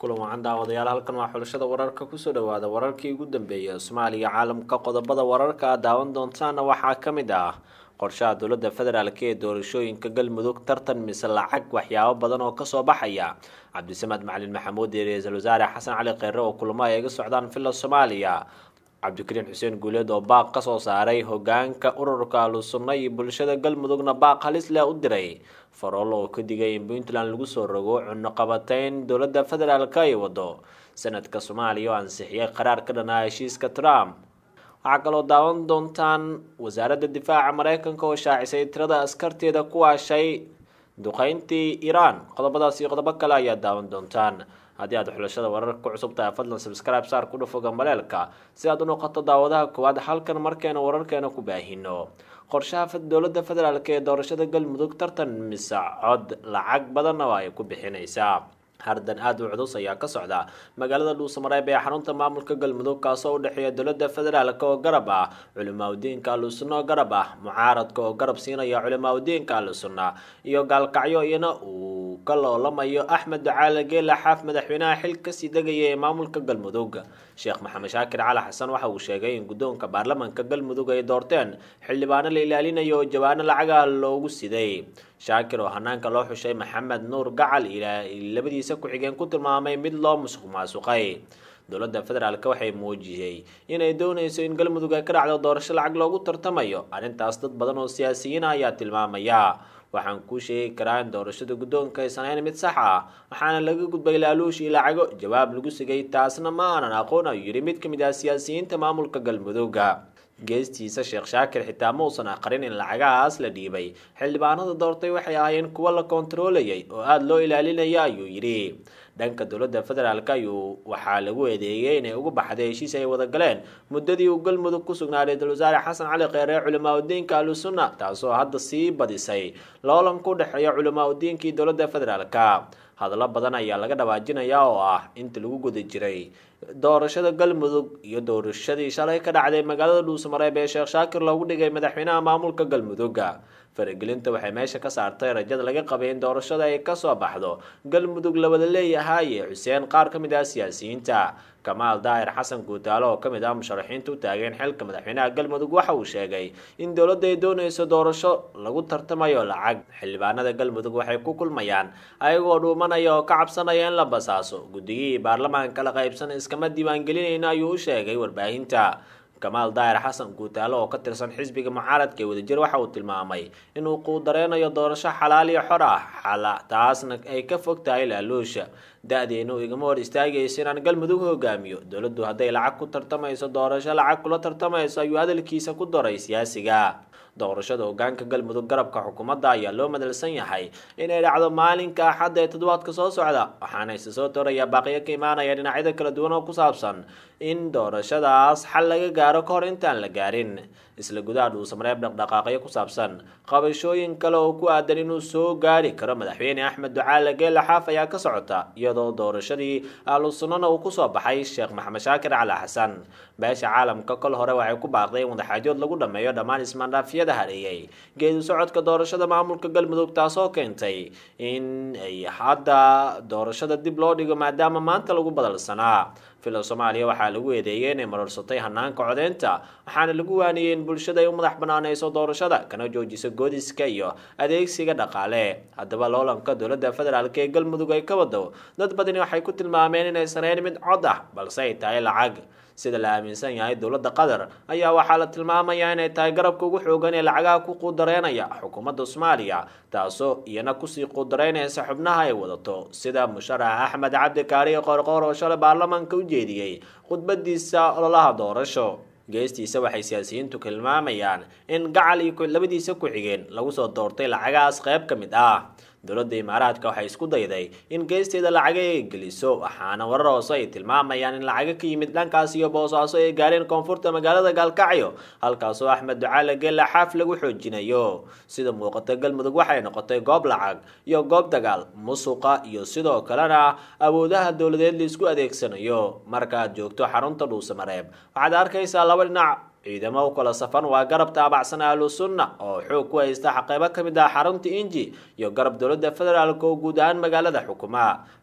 kulan wacan daawadayaal halkan waa xulashada wararka kusoo dhawaada wararkii ugu dambeeyay soomaaliya caalamka qodobada wararka aad daawan doontaana waxaa ka mid ah qorshaha dowladda federaalk ee doorashooyinka galmudug tartan mise lacag waxyaabo badan oo kasoo baxaya cabdisamad macalin maxamuud iyo ra-iisul wasaare xasan cali kheyre oo kulamo ay iga socdaan villa soomaaliya cabdikariin xuseen guuleed oo baaq kasoo saaray hogaanka ururka ahlusunna iyo bulshada galmudugna baaq halis leh u diray farool oo ka digay in puntland lagu soo rogo cunno qabateyn dowladda federaalk ay wado sanadka soomaaliya oo ansixiyay qaraar ka dhanaa heshiiska trump waxaa kaloo daawan doontaan wasaaradda difaaca mareykanka oo shaacisay tirada askarteeda ku waashay duqeyntii iiraan qodobadaas iyo qodobo kale ayaa daawan doontaan haddii aad xulashada wararka ku cusub tahay fadlan subscribe saar ku dhufoga maleelka si aad u noqoto daawadaha koowaad halkan markeena wararkeena ku baahino qorshaha dowladda federaalk ee doorashada galmudug tartan mise cod lacag badanna waa ay ku bixinaysaa hardan aada u cudus ayaa ka socda magaalada dhuusamareeb ee xarunta maamulka galmudug kaasoo u dhexeeya dowladda federaalk oo garab ah culimaadudiinka ahlusunna oo garab ah mucaaradka oo garab siinaya culimaadudiinka ahlusunna iyo gaalkacyo iyana uu ka loolamayo axmed ducaale geela xaaf madaxweynaha xil kasii degaya ee maamulka galmudug sheekh maxamed shaakir cali xasan waxa uu sheegay in guddoonka baarlamaanka galmudug ay doorteen xildhibaano la ilaalinayo oo jawaano lacagaha loogu siday shaakir oo hanaanka loo xushay maxamed nuur gacal labadiisa ku-xigeen ku tilmaamay mid loo musuq maasuqay dowladda federaalk waxay muujiyey inay doonayso in galmudug ay ka dhacdo doorasho lacag loogu tartamayo arrintaas dad badan oo siyaasiyiin ah ayaa tilmaamaya waxaan kuu sheegi karaa in doorashada guddoonka aysan ahayn mid sax ah waxaana laga gudbay laaluush iyo lacago jawaab lagu sigay taasna ma aanan aqoon ayuu yidhi mid ka mid ah siyaasiyiinta maamulka galmudugga geestiisa sheekh shaakir xitaa ma uusan aqrin in lacagahaas la dhiibay xildhibaanada doortay waxay ahaayeen kuwo la koontaroolayay oo aada loo ilaalinaya ayuu yidhi dhanka dowladda federaalk ayuu waxaa lagu eedeeyay inay ugu baxday heshiis ay wada galeen muddadii uu galmudug ku sugnaa ra-iisul wasaare xasan cali kheyre culimaadudiinka ahlusunna taasoo hadda sii badisay loolanka u dhexeeya culimaadudiinkii dowladda federaalk hadallo badan ayaa laga dhawaajinayaa oo ah inta lagu guda jiray doorashada galmudug iyo doorashadii shalay ka dhacday magaalada dhuusamareeb ee sheekh shaakir loogu dhigay madaxweynaha maamulka galmudugga faragelinta waxay meesha ka saartay rajada laga qabay in doorashada ay kasoo baxdo galmudug la wada leeyahaye xuseen qaar ka mid ah siyaasiyiinta kamaal daahir xasan guutaalo oo kamid ah musharaxiinta u taageen xilka madaxweynaha galmudug waxa uu sheegay in dowladda ay doonayso doorasho lagu tartamayo lacag xildhibaanada galmudug waxay ku kulmayaan ayagoo dhuumanaya oo ka cabsanaya in la basaaso guddigihii baarlamaanka la qaybsan iskama diiwaangelinayna ayuu u sheegay warbaahinta kamaal daahir xasan guutaalo oo ka tirsan xisbiga mucaaradka ee wadajir waxa uu tilmaamay inuu quudareynayo doorasho xalaal iyo xor ah xala taasna ay ka fog tahay laaluusha da-deenu igama hor istaagaysa inaan galmudug hogaamiyo dowladdu hadday lacag ku tartamayso doorasho lacag kula tartamayso ayuu hadalkiisa ku daray siyaasiga doorashada hogaanka galmudug garabka xukuumadda ayaa loo madalsan yahay inay dhacdo maalinka axadda ee toddobaadka soo socda waxaana isa soo tooraya baaqiyo ka imaanaya dhinacyada kala duwan oo ku saabsan in doorashadaas xal laga gaaro ka hor intaan la gaarin isla gudaha dhuusamareeb dhaqdhaqaaqyo ku saabsan qabashooyin kale oo ku aadan inuu soo gaari karo madaxweyne axmed ducaale geela xaaf ayaa ka socota iyadoo doorashadii ahlusunnana uu kusoo baxay sheekh maxamed shaakir cali xasan beesha caalamka kol hore waxay ku baaqday in wadaxaajood lagu dhameeyo dhammaan ismaandhaafyada hareeyay geedu socodka doorashada maamulka galmudug taasoo keentay in ay hadda doorashada dib loo dhigo maadaama maanta lagu badalsanaa villa soomaaliya waxaa lagu eedeeyay inay marorsatay hanaanka codeynta waxaana lagu waaniyey in bulshada ay u madax banaaneyso doorashada kana joojiso goodiska iyo adeegsiga dhaqaale haddaba loolanka dowladda federaalk ee galmudug ay ka wado dad badani waxay ku tilmaameen inaysan hayn mid cod ah balse ay tahay lacag sida la aaminsan yahay dowladda qatar ayaa waxaa la tilmaamayaa inay tahay garabka ugu xoogan ee lacagaha ku quudareynaya xukuumadda soomaaliya taasoo iyana kusii quudareynaysa xubnaha ay wadato sida musharax axmed cabdi kaariyo qoorqoor oo shalay baarlamaanka u jeediyey khudbadiisa ololaha doorasho geestiisa waxay siyaasiyiintu tilmaamayaan in gacal iyo labadiisa ku-xigeen lagu soo doortay lacagahaas qayb ka mid ah dowladda imaaraadka waxay isku dayday in geesteeda lacaga ay geliso waxaana warar hoose ay tilmaamayaan in lacaga ka yimid dhankaas iyo boosaaso ay gaareen koonfurta magaalada gaalkacyo halkaasoo axmed ducaale geela xaaf lagu xoojinayo sida muuqata galmudug waxay noqotay goob lacag iyo goob dagaal musuqa iyo sidoo kalena awoodaha dowladeed laisku adeegsanayo markaaad joogto xarunta dhuusamareeb waxaad arkaysaa laba dhinac ciidamo u kala safan waa garab taabacsan ahlu sunna oo xoog ku haysta xaqeybo ka mid ah xarunta inji iyo garab dowladda federaalk oo guud ahaan magaalada xukuma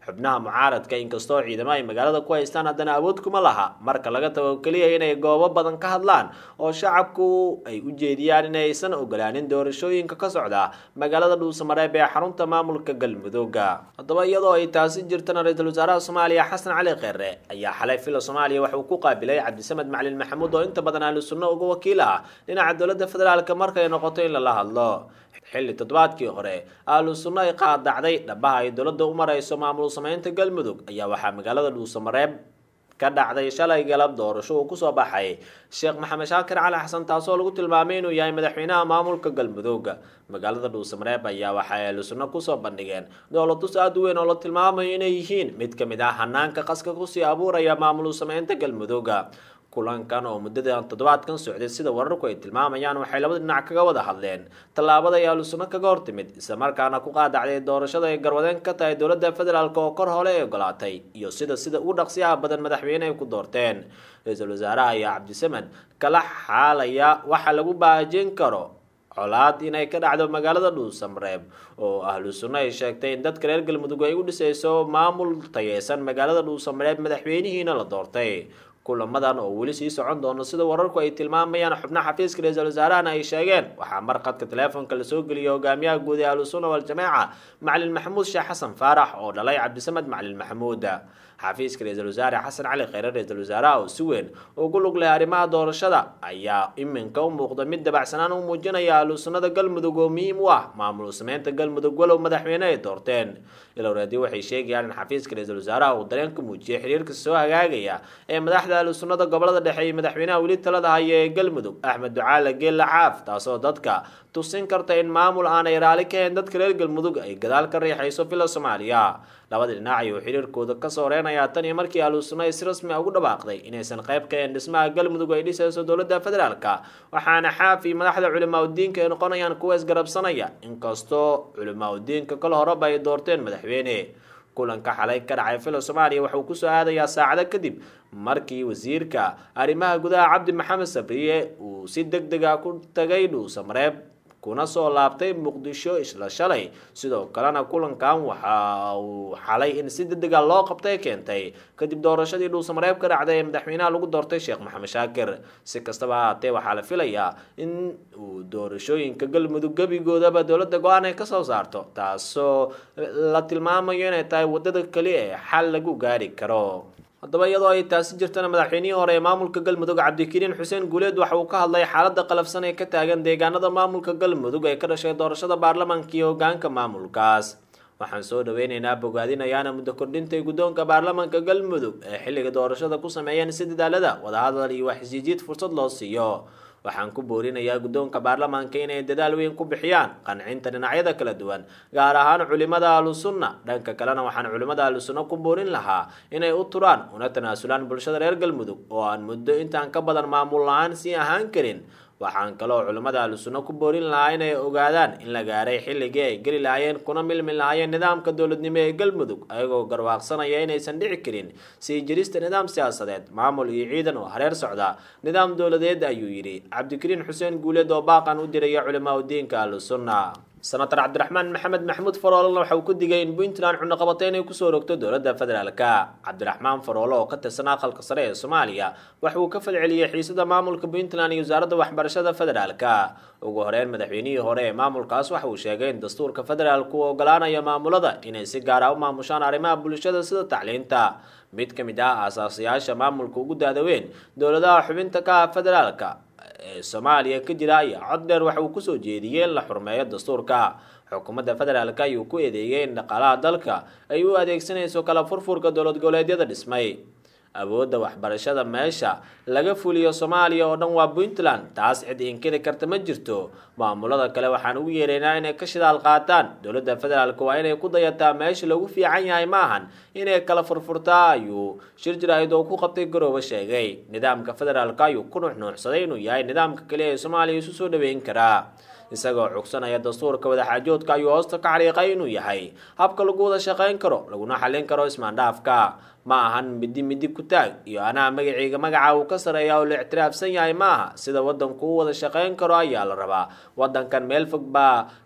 xubnaha mucaaradka inkastoo ciidamo ay magaalada ku haystaan haddana awood kuma laha marka laga tago keliya inay goobo badan ka hadlaan oo shacabku ay u jeediyaan inaysan ogolaanin doorashooyinka ka socda magaalada dhuusamareeb ee xarunta maamulka galmudugga haddaba iyadoo ay taasi jirtana ra-iisul wasaaraha soomaaliya xasan cali kheere ayaa xalay fila soomaaliya waxauu ku qaabilay cabdisamed macalin maxamuud oo inta badan ahlu sunno uga wakiil ah dhinaca dowladda federaalk markay noqoto in lala hadlo xilli toddobaadkii hore ahlu sunno ay qaadacday dhabaha ay dowladda u marayso maamul sameynta galmudug ayaa waxaa magaalada dhuusamareeb ka dhacday shalay galab doorasho uu kusoo baxay sheekh maxamed shaakir cali xasan taasoo lagu tilmaamay inuu yahay madaxweynaha maamulka galmudug magaalada dhuusamareeb ayaa waxa ay ahlu sunno kusoo bandhigeen dowladus aada u weyn oo la tilmaamayo inay yihiin mid ka mid ah hanaanka qaska kusii abuuraya maamul sameynta galmudug kulankan oo muddadan toddobaadkan socday sida wararku ay tilmaamayaan waxay labada dhinac kaga wada hadleen tallaabada ay ahlu sunno kaga hortimid islamarkaana ku qaadacday doorashada ay garwadeen ka tahay dowladda federaalk oo kor hole ay ogolaatay iyo sida sida ugu dhaqsiyaha badan madaxweyne ay ku doorteen ra-iisul wasaaraha ayaa cabdisamed kala xaalaya waxa lagu baajin karo colaad inay ka dhacdo magaalada dhuusamareeb oo ahlu sunno ay sheegtay in dadka reer galmudug ay u dhisayso maamul tayeysan magaalada dhuusamareeb madaxweynihiina la doortay kulamadan oo weli sii socon doono sida wararku ay tilmaamayaan xubnaha xafiiska ra-iisul wasaarahana ay sheegeen waxaa marqadka teleefonka lasoo geliyay hogaamiyaha guud ee ahlusunna waljamaaca macalin maxamuud sheekh xasan faarax oo dhalay cabdisamed macalin maxamuud xafiiska ra-iisul wasaare xasan cali kheyre ra-iisul wasaaraha oo si weyn ugu lug leh arrimaha doorashada ayaa iminka u muuqda mid dabacsanaan u muujinaya ahlusunnada galmudug oo muhiim u ah maamul sameynta galmudug walow madaxweyne ay doorteen ilowreedi waxay sheegayaan in xafiiska ra-iisul wasaaraha uu dareenka muujiyay xiriirka soo hagaagaya ee madaxda ahlusunnada gobolada dhexe iyo madaxweynaha weli talada haya ee galmudug axmed ducaale geella caaf taasoo dadka tusin karta in maamul aanay raali ka hayn dadka reer galmudug ay gadaal ka riixayso fila soomaaliya labada dhinac ayuu xiriirkooda kasoo reenayaa tan iyo markii ahlusunna ay si rasmi a ugu dhawaaqday inaysan qayb ka hayn dhismaha galmudug ay dhisayso dowladda federaalka waxaana xaafi madaxda culimaa udiinka ay noqonayaan kuwa isgarabsanaya inkastoo culimaa udiinka kal horeba ay doorteen madaxweyne kulanka xalay ka dhacay filo soomaaliya waxauu kusoo aadayaa saacado kadib markii wasiirka arrimaha gudaha cabdi maxamed sabriye uu si deg dega ku tagay dhuusamareeb kuna soo laabtay muqdisho isla shalay sidoo kalena kulankan waxa uu xalay in si degdega loo qabtay keentay kadib doorashadii dhuusamareeb ka dhacday ee madaxweynaha lagu doortay sheekh maxamed shaakir si kastaba haatee waxaa la filayaa in uu doorashooyinka galmudug gebigoodaba dowladda go-aan ay kasoo saarto taasoo la tilmaamayo inay tahay wadada keliya ee xal lagu gaari karo haddaba iyadoo ay taasi jirtana madaxweynihii hore ee maamulka galmudug cabdikariin xuseen guuleed waxa uu ka hadlay xaalada qalafsan ee ka taagan deegaanada maamulka galmudug ee ka dhashay doorashada baarlamaanka iyo hogaanka maamulkaas waxaan soo dhaweyneynaa bogaadinayaana muddo kordhintay guddoonka baarlamaanka galmudug ee xilliga doorashada ku sameeyeen si dadaalada wadahadal iyo waxisjiijiid fursad loo siiyo waxaan ku boorinayaa guddoonka baarlamaanka inay dadaal weyn ku bixiyaan qancinta dhinacyada kala duwan gaar ahaan culimada ahlusunna dhanka kalena waxaan culimada ahlusunna ku boorin lahaa inay u turaan una tanaasulaan bulshada reer galmudug oo aan muddo intaan ka badan maamul la-aan sii ahaan karin waxaan kaloo culimmada ahlusunna ku boorin lahaa inay ogaadaan in la gaaray xilligii ay geli lahaayeen kuna milmi lahaayeen nidaamka dowladnimo ee galmudug ayagoo garwaaqsanaya inaysan dhici karin sii jirista nidaam siyaasadeed maamul iyo ciidan oo hareer socda nidaam dowladeed ayuu yidhi cabdikariin xuseen guuleed oo baaqan u diraya culimaa udiinka ahlusunna senator cabdiraxmaan maxamed maxamuud faroolena waxa uu ku digay in puntland cunaqabatay inay kusoo rogto dowladda federaalka cabdiraxmaan faroole oo ka tirsan aqalka sare ee soomaaliya waxa uu ka falceliyey xiisada maamulka puntland iyo wasaaradda waxbarashada federaalka ugu horeyn madaxweynihii hore ee maamulkaas waxa uu sheegay in dastuurka federaalku uu ogolaanayo maamulada inay si gaar ah u maamushaan arrimaha bulshada sida tacliinta mid ka mid ah aasaasiyaasha maamulka ugu daadaweyn dowladaha xubinta ka ah federaalka ee soomaaliya ka jira ayaa cod dheer waxa uu kusoo jeediyey in la xurmeeyo dastuurka xukuumadda federaalka ayuu ku eedeeyey in dhaqaalaha dalka ay u adeegsanayso kala furfurka dowlad goboleedyada dhismay awoodda waxbarashada meesha laga fuliyo soomaaliya oo dhan waa puntland taas cid inkiri karta ma jirto maamulada kale waxaan ugu yeeraynaa inay ka shidaal qaataan dowladda federaalk waa inay ku dayataa meesha lagu fiican yahay ma ahan inay kala furfurtaa ayuu shir jaraahid oo ku qabtay garoobe sheegay nidaamka federaalk ayuu ku nuuxnuuxsaday inuu yahay nidaamka kaliya ee soomaaliya isu soo dhaweyn karaa isagoo cugsanaya dastuurka wadaxaajoodka ayuu hoosta ka xariiqay inuu yahay habka lagu wada shaqayn karo laguna xallin karo ismaandhaafka ma ahan midi midi ku taag iyo anaa magacayga magaca uu ka sareeya oo la ictiraafsan yahay ma aha sida wadanku u wada shaqayn karo ayaa la rabaa wadankan meel fog baa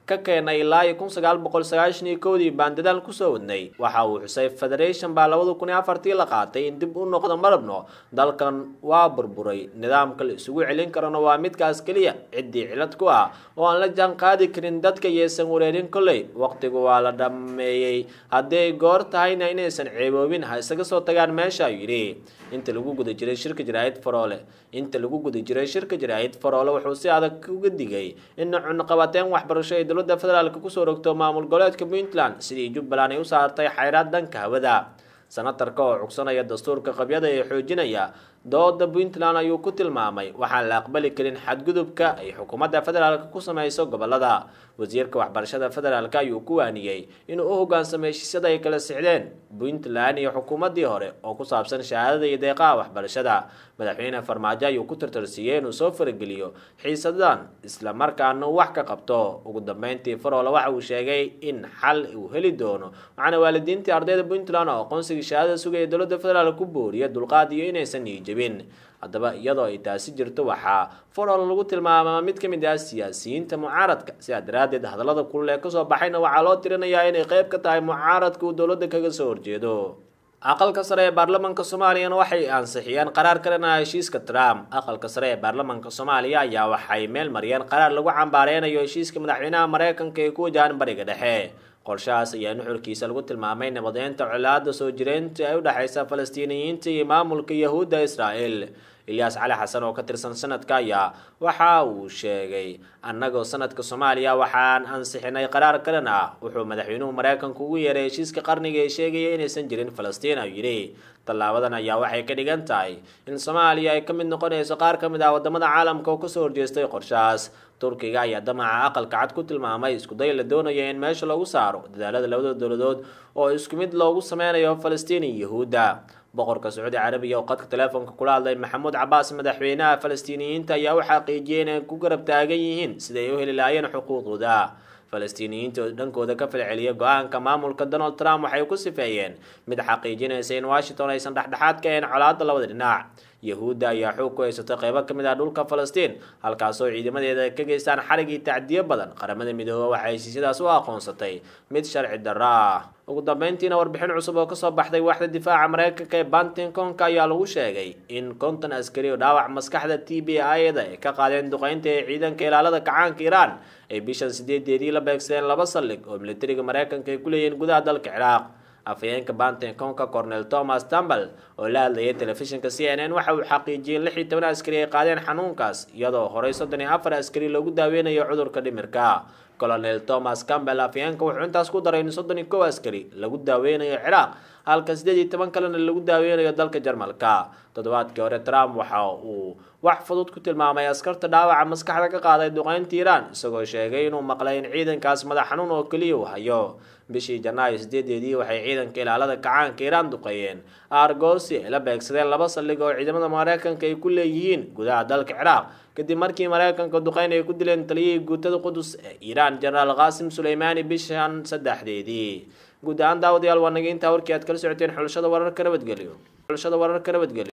ka keenay ilaa iyo kun sagaal boqol sagaashan iyo kowdii baan dadaal kusoo wadnay waxa uu xusay federation baa labada kun iyo afartii la qaatay in dib u noqdo marabno dalkan waa burburay nidaamka la isugu celin karana waa midkaas keliya ciddii cilad ku ah oo aan la jaan qaadi karin dadka iyaysan wareerin kolley waqtigu waa la dhammeeyey haddii ay goor tahayna inaysan ceeboobin ha isaga soo tagaan meesha ayuu yidhi inta lagu guda jiray shirka jaraa'id faroole inta lagu guda jiray shirka jaraa'id faroole wuxuu si adag uga digay in cunaqabateen waxbarasho ay dowladda federaalk kusoo rogto maamul goboleedka puntland sidii jubbaland ay u saartay xayraad dhanka hawada sanatarka oo cugsanaya dastuurka qabyada ee xoojinaya dooda puntland ayuu ku tilmaamay waxaan la aqbali karin xadgudubka ay xukuumadda federaalk ku sameyso gobolada wasiirka waxbarashada federaalk ayuu ku waaniyey inuu u hogaansamay heshiisyada ay kala sixdeen puntland iyo xukuumaddii hore oo ku saabsan shahaadada iyo deeqaha waxbarashada madaxweyne farmaajo ayuu ku tartarsiiyey inuu soo farageliyo xiisadan islamarkaana uu wax ka qabto ugu dambeyntii faroole waxa uu sheegay in xal uu heli doono waxaana waalidiintii ardayda puntland oo aqoonsigii shahaadada sugaya dowladda federaalk ku booriya dulqaad iyo inaysan niijabin haddaba iyadoo ay taasi jirto waxaa faroole lagu tilmaamaa mid ka mid ah siyaasiyiinta mucaaradka sidaa daraaddeed hadallada kulul ee kasoo baxayna waxaa loo tirinayaa inay qayb ka tahay mucaaradka uu dowladda kaga soo horjeedo aqalka sare ee baarlamaanka soomaaliyana waxay ansixiyeen qaraar kalena heshiiska trump aqalka sare ee baarlamaanka soomaaliya ayaa waxay meel mariyeen qaraar lagu cambaareynayo heshiiska madaxweynaha mareykanka ee ku wajahan bariga dhexe qorshahaas ayaa nuxurkiisa lagu tilmaamay nabadeynta colaada soo jireynta ee u dhexeysa falastiiniyiinta iyo maamulka yahuudda israel ilyaas cali xasan oo ka tirsan sanadka ayaa waxa uu sheegay annagoo sanadka soomaaliya waxaan ansixinay qaraar kalan ah wuxuu madaxweynuhu mareykanku ugu yeeray heshiiska qarniga ee sheegaya inaysan jirin falastiin ayuu yidhi tallaabadan ayaa waxay ka dhigan tahay in soomaaliya ay ka mid noqonayso qaar ka mid ah wadamada caalamka oo kasoo horjeestay qorshahaas turkiga ayaa damaca aqalka cad ku tilmaamay iskuday la doonaya in meesha lagu saaro dadaalada labada dowladood oo isku mid loogu sameynayo falastiin iyo yahuudda boqorka sacuudi carabiya oo qadka teleefonka kula hadlay maxamuud cabaas madaxweynaha falastiiniyiinta ayaa u xaqiijiyay inay ku garab taagan yihiin siday u heli lahaayeen xuquuqdooda falastiiniyiinta oo dhankooda ka falceliya go-aanka maamulka donald trump waxay ku sifeeyeen mid xaqiijinaysa in washington aysan dhexdhexaad ka ahayn colaada labada dhinac yahuudda ayaa xoog ku haysatay qeybo ka mid ah dhulka falastiin halkaasoo ciidamadeeda ka geystaan xarigii tacdiyo badan qaramada midoobe waxay heshiisyadaas u aqoonsatay mid sharci darro ah ugu dambeyntiina warbixin cusub oo kasoo baxday waaxda difaaca mareykanka ee bantinkonka ayaa lagu sheegay in konton askari oo dhaawac maskaxda t b i-da ay ka qaadeen duqeynta ee ciidanka ilaalada kacaanka iiraan ay bishan sideedeedii la beegsadeen laba saldhig oo militariga mareykanka ay ku leeyihiin gudaha dalka ciraaq afhayeenka bantinkonka cornel thomas tambal oo la hadlayay telefishinka c n n waxa uu xaqiijiyey lix iyo toban askari ay qaadeen xanuunkaas iyadoo horey soddon iyo afar askari loogu daaweynayo cudurka dhimirka colonel thomas campbell afhayeenka wuxuu intaas ku daray in soddon iyo kow askari lagu daaweynayo ciraaq halka siddeed iyo toban kalena lagu daaweynayo dalka jarmalka toddobaadkii hore trump waxa uu wax fudud ku tilmaamay askarta dhaawaca maskaxda ka qaaday duqeynta iiraan isagoo sheegay inuu maqlay in ciidankaas madax xanuun oo keliya uu hayo bishii janaayo sideedeedii waxay ciidanka ilaalada kacaanka iiraan duqeeyeen argosi ay la beegsadeen laba saldhig oo ciidamada mareykanka ay ku leeyihiin gudaha dalka ciraaq kadib markii mareykanka duqeyn ay ku dileen taliyihii guutada qudus ee iiraan jenaraal qaasim suleymaani bishan saddexdeedii guud ahaan daawadayaal waa naga intaa warkii aad kala socoteen xulashada wararka nabadgelyo xulashada wararka nabadgelyo